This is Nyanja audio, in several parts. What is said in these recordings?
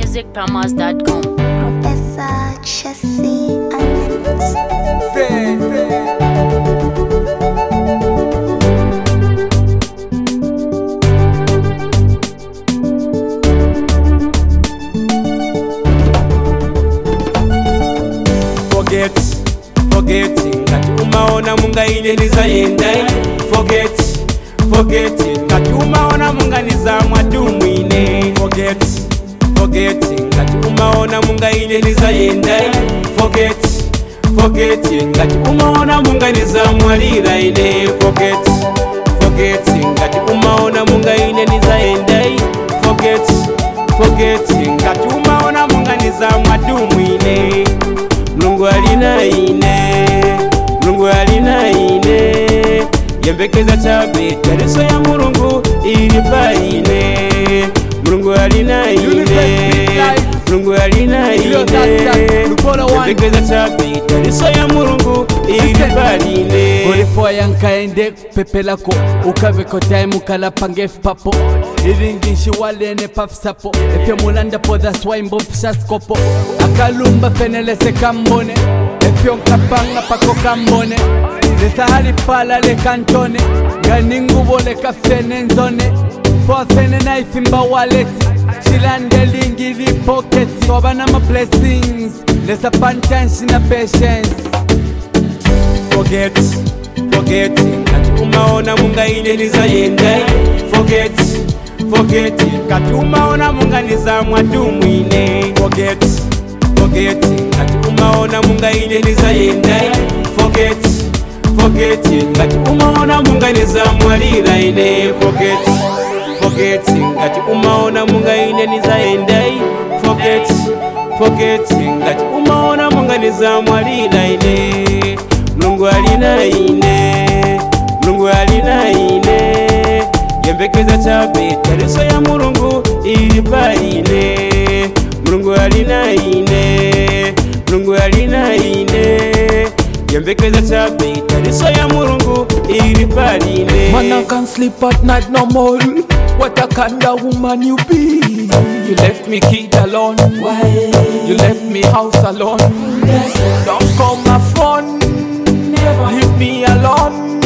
ckmusicpromos.com. Professor Chessy Unlimited. forget forget ngati umaona mungaine ndizayendai forget forget ngati umaona munganiza mwadumwine forget forget ngati umaona mungaine ndizayendai forget forget ngati umaona munganiza mwalira ine forget forget ngati umaona mungaine ndizayendai forget forget ngati umaona munganiza mwadumwine mulungu alina ine mulungu alina ine yembekeza chabe tareso ya mulungu ili paine mulungu alina ine mulungu alina ine yembekeza chabe tareso ya mulungu ili paine golifo yankaende pepelako ukaveko time kalapangefu papo iringishi walene pafisapo efye mulandapo that's why mbomfishaskopo akalumba fenelese kambone efyo nkapanga pako kambone lesahali pala lekantone nganingubo lekafene nzone fofene naifimba waleti shilandelingi lipoketi wabana ma blessings lesapantanshi na patience forget forget ngati umaona mungaine ndizayendai forget forget ngati umaona munganiza mwadumwine forget forget ngati umaona mungaine ndizayendai forget forget ngati umaona munganiza mwalira ine forget forget ngati umaona mungaine ndizayendai forget forget ngati umaona munganiza mwalira ine mulungu alina ine mulungu alina ine yembekeza chabe tareso ya mulungu ili paine mulungu alina ine mulungu alina ine yembekeza chabe tareso ya mulungu ili paine Man, I can't sleep at night no more. What a kind of woman you be. You left me kid alone. Why? You left me house alone. Don't call my phone. Leave me alone.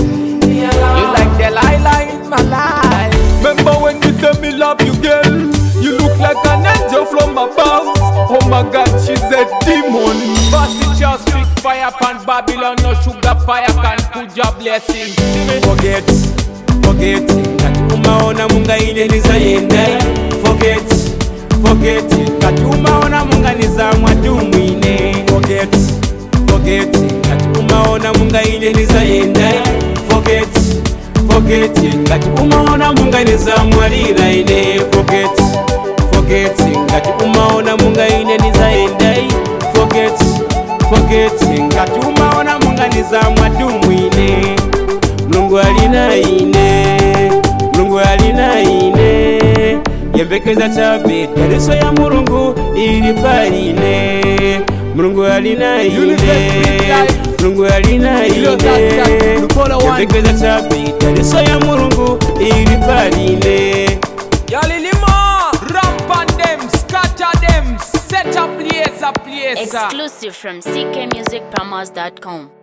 You like the lie in my life. Remember when you said me love you, girl? You look like an angel from above. Oh my God, she's a demon. Bossy just speak fire pan Babylon, no sugar fire can put your blessings. See me? forget forget ngati umaona mungaine ndizayendai forget forget ngati umaona munganiza mwadumwine forget forget ngati umaona mungaine ndizayendai forget forget ngati umaona munganiza mwalira ine forget forget ngati umaona mungaine ndizayendai forget forget ngati umaona munganiza mwadumwine mulungu alina ine mulungu alina ine yembekeza chabe tareso ya mulungu ili paine mulungu alina ine mulungu alina ine yembekeza chabe tareso ya mulungu ili paine Yalilima, ramp on them, scatter them, set a place, a place. Exclusive from ckmusicpromos.com.